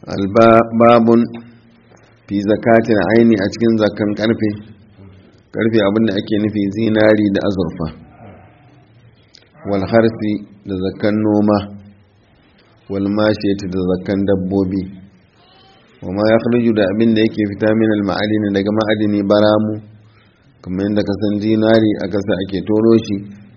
albabun fi zakatin aini a cikin zakan karfe karfe abinda ake nufi zinari da azurfa wal harfi da zakan noma wal mashiyati da zakan dabbobi wa ma yakhruju da abinda yake fita min al ma'adini daga ma'adini baramu kamar yadda ka san zinari a kasa ake toro shi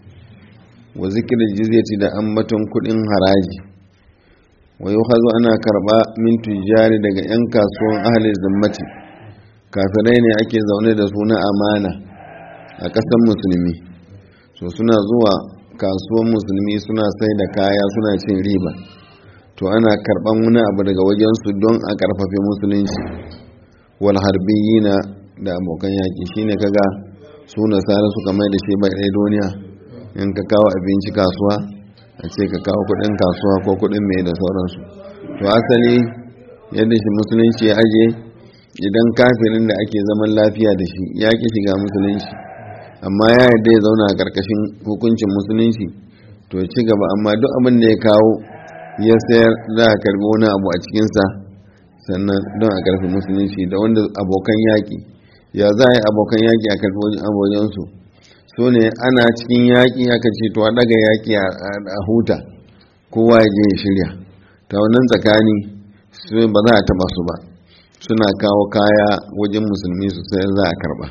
wa zikirin jizyati da ambaton kudin haraji wa yuhazu ana karba min tujari daga yan kasuwan ahli zimmati kafirai ne ake zaune da su na amana a ƙasar musulmi so suna zuwa kasuwan musulmi suna sai da kaya suna cin riba to ana karban wani abu daga wajensu don a karfafe musulunci wal harbiyina da abokan yaki shine kaga su nasara suka mai da shi bai duniya in ka kawo abinci kasuwa a ce ka kawo kudin kasuwa ko kudin mai da sauransu to asali yadda shi musulunci ya aje idan kafirin da ake zaman lafiya da shi ya ki shiga musulunci amma ya yadda ya zauna a karkashin hukuncin musulunci to ci gaba amma duk abin da ya kawo ya sayar za a karbi wani abu a cikinsa sannan don a karfi musulunci da wanda abokan yaƙi ya za a yi abokan yaƙi a karfi abokansu so ne ana cikin yaƙi aka ce to a daga yaƙi a huta kowa ya je ya shirya ta wannan tsakani su ba za a taba su ba suna kawo kaya wajen musulmi su sai za a karba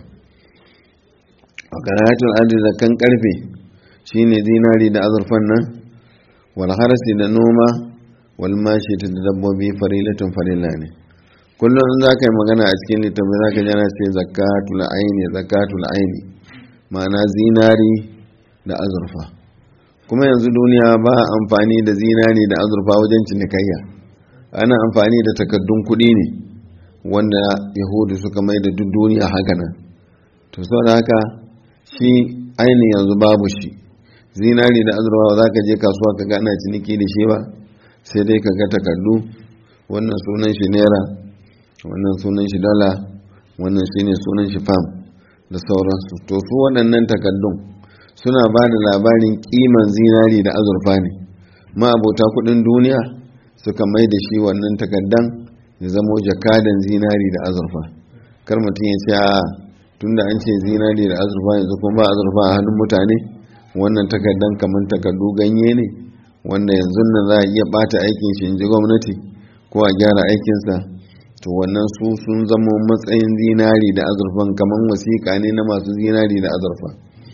a kanatul adi da kan karfe shine zinari da azurfan nan wal harsi da noma wal mashi da dabbobi farilatun farilla ne kullum in za ka yi magana a cikin littafi za ka jana ce zakatul aini zakatul aini ma'ana zinari da azurfa kuma yanzu duniya ba amfani da zinari da azurfa wajen cinikayya ana amfani da takaddun kuɗi ne wanda yahudu suka mai da duk duniya haka nan to sau da haka shi aini yanzu babu shi zinari da azurfa za ka je kasuwa ka ga ana ciniki da shi ba sai dai ka ga takaddu wannan sunan shi naira wannan sunan shi dala wannan shine sunan shi fam da sauransu to su waɗannan takaddun suna ba da labarin kiman zinari da azurfa ne ma'abota kudin duniya suka mai da shi wannan takaddan ya zamo jakadan zinari da azurfa kar mutum ya ce a tunda an ce zinari da azurfa yanzu kuma ba azurfa a hannun mutane wannan takaddan kamar takaddu ganye ne wanda yanzu nan za a iya bata aikin shi in ji gwamnati ko a gyara aikinsa to wannan su sun zama matsayin zinari da azurfan kamar wasiƙa ne na masu zinari da azurfa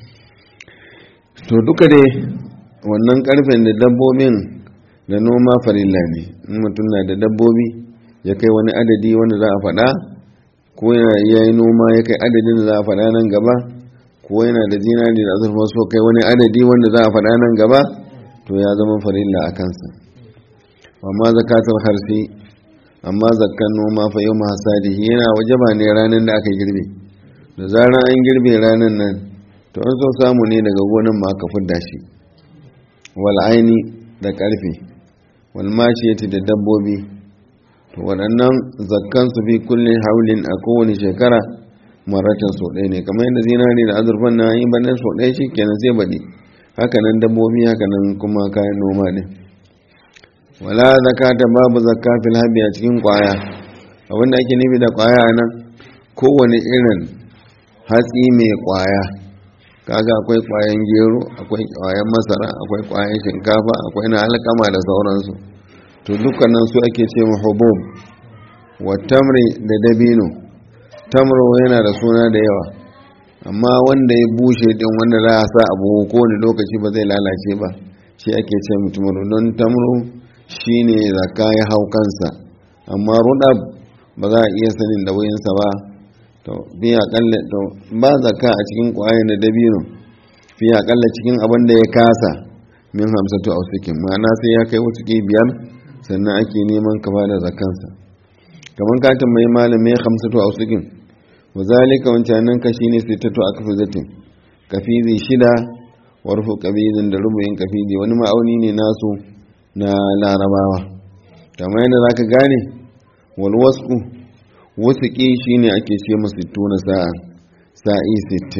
to duka dai wannan karfen da dabbobin da noma farilla ne in mutum na da dabbobi ya kai wani adadi wanda za a faɗa ko ya yi noma ya kai adadin da za a faɗa nan gaba ko yana da zinari da azurfa so kai wani adadi wanda za a faɗa nan gaba to ya zama farilla a kansa amma zakatul harsi amma zakkan noma fa yau hasadihi yana wajaba ne ranar da aka girbe da zarar an girbe ranar nan to an so samu ne daga gonan ma aka fidda shi wal aini da karfe wal mashiyati da dabbobi to waɗannan zakkan su fi kullin haulin a kowane shekara maratan so ɗaya ne kamar yadda zinari da azurfan na yi banan so ɗaya shi kenan sai baɗi haka nan dabbobi haka nan kuma kayan noma ne wala zakata babu zakka fil habi a cikin kwaya abinda ake nufi da kwaya nan kowane irin hatsi mai kwaya kaga akwai kwayan gero akwai kwayan masara akwai kwayan shinkafa akwai na alkama da sauransu to dukkanin su ake ce hubub wa tamri da dabino tamro yana da suna da yawa amma wanda ya bushe din wanda za a sa abu kowane lokaci ba zai lalace ba shi ake ce mutum don tamro shine zaka ya hau kansa amma rudab ba za a iya sanin da wayinsa ba to bi akalla to ba zakka a cikin kwayan da dabino fi akalla cikin abin da ya kasa min hamsatu ausikin ma'ana sai ya kai wasu biyar sannan ake neman ka bada zakkansa kamar ka tambayi malamai hamsatu ausikin wa zalika wancanan ka shine sittatu akfizatin kafizi shida warfu kabizin da rubuyin kafizi wani ma'auni ne nasu na larabawa kamar yadda zaka gane wal wasku wasuƙi shine ake ce masu tuna sa'a sa'i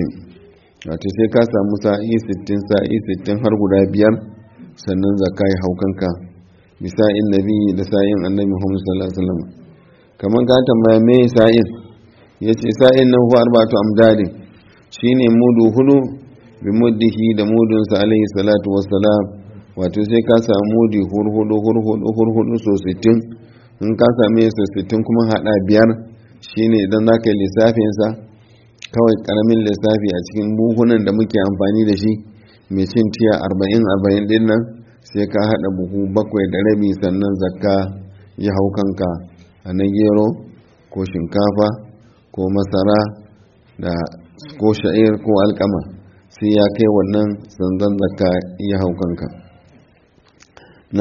60 wato sai ka samu sa'i 60 sa'i 60 har guda biyar sannan zaka yi haukanka bisa'in nabi da sa'in annabi Muhammad sallallahu alaihi wasallam kaman ka tambaya me sa'in yace sa'in nan huwa arba'atu amdadin shine mudu hudu bi muddihi da mudun sa alaihi salatu wassalam wato sai ka samu mudi hurhudu hurhudu hurhudu so 60 in ka same su 60 kuma hada biyar shine idan zaka yi lissafin sa kawai karamin lissafi a cikin buhunan da muke amfani da shi mai cin tiya 40 40 din nan sai ka haɗa buhu bakwai da rabi sannan zakka ya hau kanka a na gero ko shinkafa ko masara da ko sha'ir ko alkama sai ya kai wannan sanzan zakka ya hau kanka na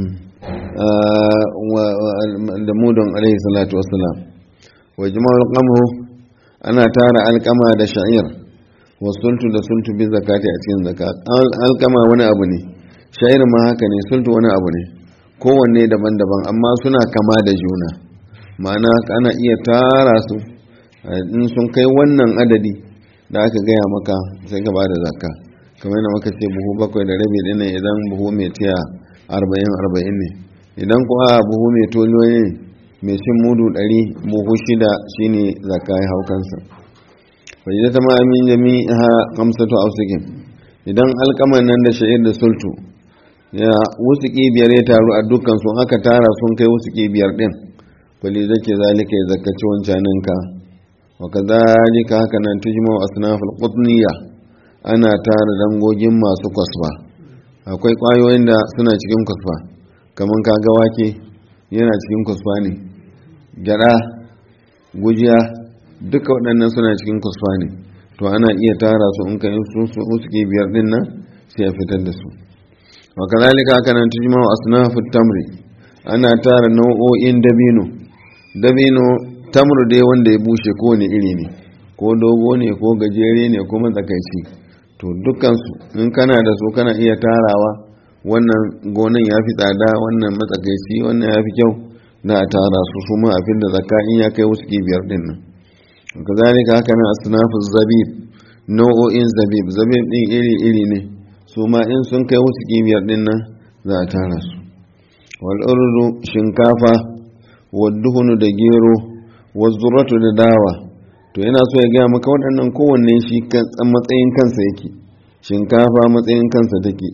da mudon alaihi salatu wasalam wa jima'ul qamhu ana tara alkama da sha'ir wa sultu da sultu bi zakati a cikin zakat alkama wani abu ne sha'ir ma haka ne sultu wani abu ne kowanne daban-daban amma suna kama da juna ma'ana ana iya tara su in sun kai wannan adadi da aka gaya maka sai ka bada zakka kamar yana maka ce buhu bakwai da rabi ɗin idan buhu mai tiya arba'in arba'in ne idan kuwa buhu mai tolo ne mai cin mudu ɗari buhu shida shine zakka ya hau kansa wajen ta ma'amin jami'a kamsatu ausikin idan alkaman nan da sha'ir da sultu ya wusuki biyar ya taru a dukkan sun aka tara sun kai wusuki biyar din fali zake zalika ya zakaci wancaninka wa kadhalika haka nan tujma asnaful qutniya ana tara dangogin masu kwasfa akwai kwayoyin da suna cikin kwasfa kaman kaga wake yana cikin kwasfa ne gyada gujiya duka waɗannan suna cikin kwasfa ne to ana iya tara su in kai su wusuki biyar din nan sai a fitar da su وكذلك كان تجمع أصناف التمر أنا تارى نوعين دبينو دبينو tamru dai wanda ya bushe ko ne iri ne ko dogo ne ko gajere ne ko matsakaici to dukkansu in kana da su kana iya tarawa wannan gonan ya fi tsada wannan matsakaici wannan ya fi kyau na a tara su su ma abin da zakka in ya kai wasu biyar din nan kazalika haka nan asnafu zabib nau'o'in zabib zabib din iri iri ne su ma in sun kai wasu kibiyar din nan za a tara su wal'urdu shinkafa wadduhunu da gero wazzuratu da dawa to yana so ya gaya maka waɗannan kowanne shi matsayin kansa yake shinkafa matsayin kansa take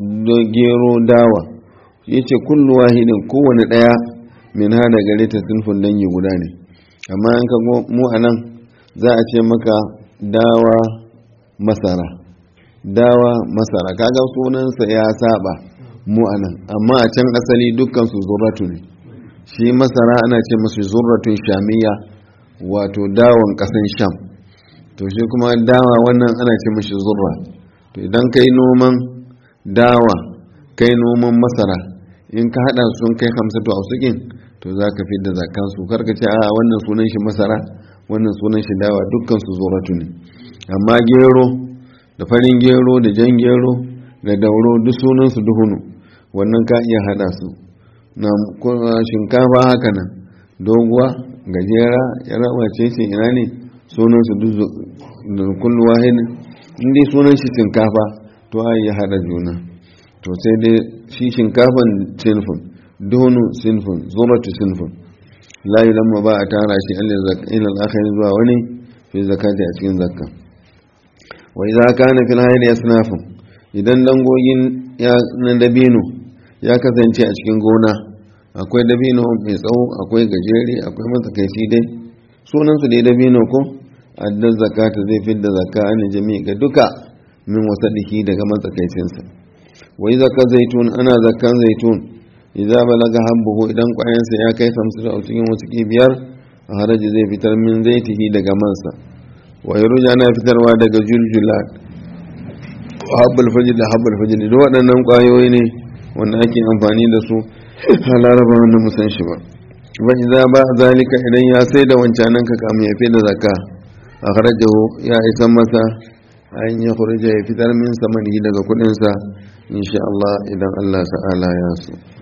gero dawa ya ce kullu wahidin kowane ɗaya min hada gare ta sinfin dangi guda ne amma in ka mu a nan za a ce maka dawa masara dawa masara kaga sunansa ya saba mu anan amma a can asali dukkan su zurratu ne shi masara ana ce masu zurratun shamiya wato dawon kasan sham to shi kuma dawa wannan ana ce mashi zurra to idan kai noman dawa kai noman masara in ka hada sun kai hamsatu a sukin to za ka fi da zakan su karka ce a wannan sunan shi masara wannan sunan shi dawa dukkan su zurratu ne amma gero da farin gero da jan gero da dauro duk sunansu duhunu wannan ka iya hada su na shinkafa haka nan doguwa gajera ya raba ce ce ina ne sunansu duk da kullu wahid inda sunan shi shinkafa to a iya hada juna to sai dai shi shinkafan sinfin duhunu sinfin zuratu sinfin la lamma ba a tara shi ilal akhir zuwa wani fi zakati a cikin zakka wa idza kana fil hayri yasnafun idan dangogin ya na dabino ya kasance a cikin gona akwai dabino mai tsawo akwai gajere akwai matsakaici dai sunan su dai dabino ko addan zakata zai fidda zakka an jami ga duka min wasadiki daga matsakaicin sa wa idza ka zaitun ana zakkan zaitun idza balaga habbuhu idan kwayansa ya kai 50 a cikin wasu biyar a haraji zai fitar min zaitihi daga mansa wa yaruja na fitarwa daga juljulat habbal fajr da habbal fajr da waɗannan ƙwayoyi ne wanda ake amfani da su a laraba wanda musan shi ba ba idza ba zalika idan ya sai da wancanan ka kamun ya fi da zakka a kharajahu ya isa masa an ya khurja ya fitar min samanihi daga kudin sa insha Allah idan Allah ta'ala ya so